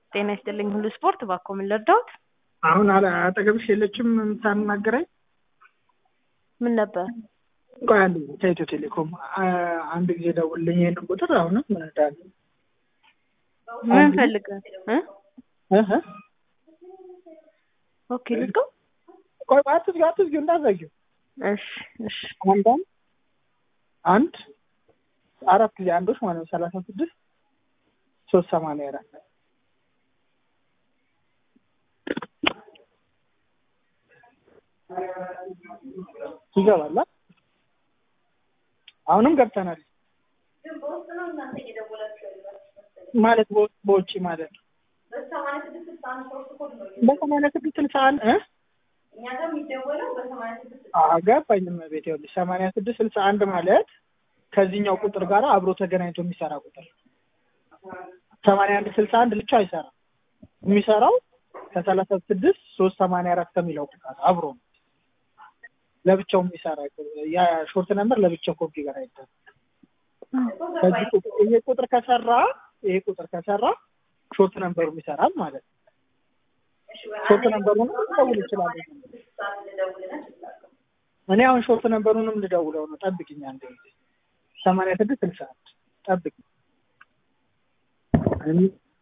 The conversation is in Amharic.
ጤና ይስጥልኝ ሁሉ ስፖርት እባክዎ ምን ልርዳዎት? አሁን አለ- አጠገብሽ የለችም የምታናግረኝ? ምን ነበር? ቆይ አንድ ጊዜ ከኢትዮ ቴሌኮም አ- አንድ ጊዜ ደውልልኝ ይሄንን ቁጥር አሁንም ምን እንዳለ ምን ፈልገህ እ እህ ኦኬ ልዝጋው? ቆይ አትዝጊው አትዝጊው እንዳትዘጊው እሺ እሺ አንዳንድ አንድ አራት ጊዜ አንዶች ማለት ነው ሰላሳ ስድስት ሶስት ሰማንያ አራት ይገባል አ? አሁንም ገብተናል ማለት በውጭ በውጭ ማለት ነው በሰማንያ ስድስት ስልሳ አንድ እ አዎ ገባኝም ቤት ይኸውልሽ ሰማንያ ስድስት ስልሳ አንድ ማለት ከዚህኛው ቁጥር ጋር አብሮ ተገናኝቶ የሚሰራ ቁጥር ሰማንያ አንድ ስልሳ አንድ ብቻ አይሰራም የሚሰራው ከሰላሳ ስድስት ሶስት ሰማንያ አራት ከሚለው ቁጥር አብሮ ነው ለብቻው የሚሰራ ያ ሾርት ነምበር ለብቻው ኮንፊገር አይደለም ከዚህ ቁጥር ይሄ ቁጥር ከሰራ ይሄ ቁጥር ከሰራ ሾርት ነምበሩም ይሰራል ማለት ነው ሾርት ነምበሩንም ልደውል እችላለሁ እኔ አሁን ሾርት ነምበሩንም ልደውለው ነው ጠብቂኝ አንድ ጊዜ ሰማንያ ስድስት ስልሳ አንድ ጠብቂኝ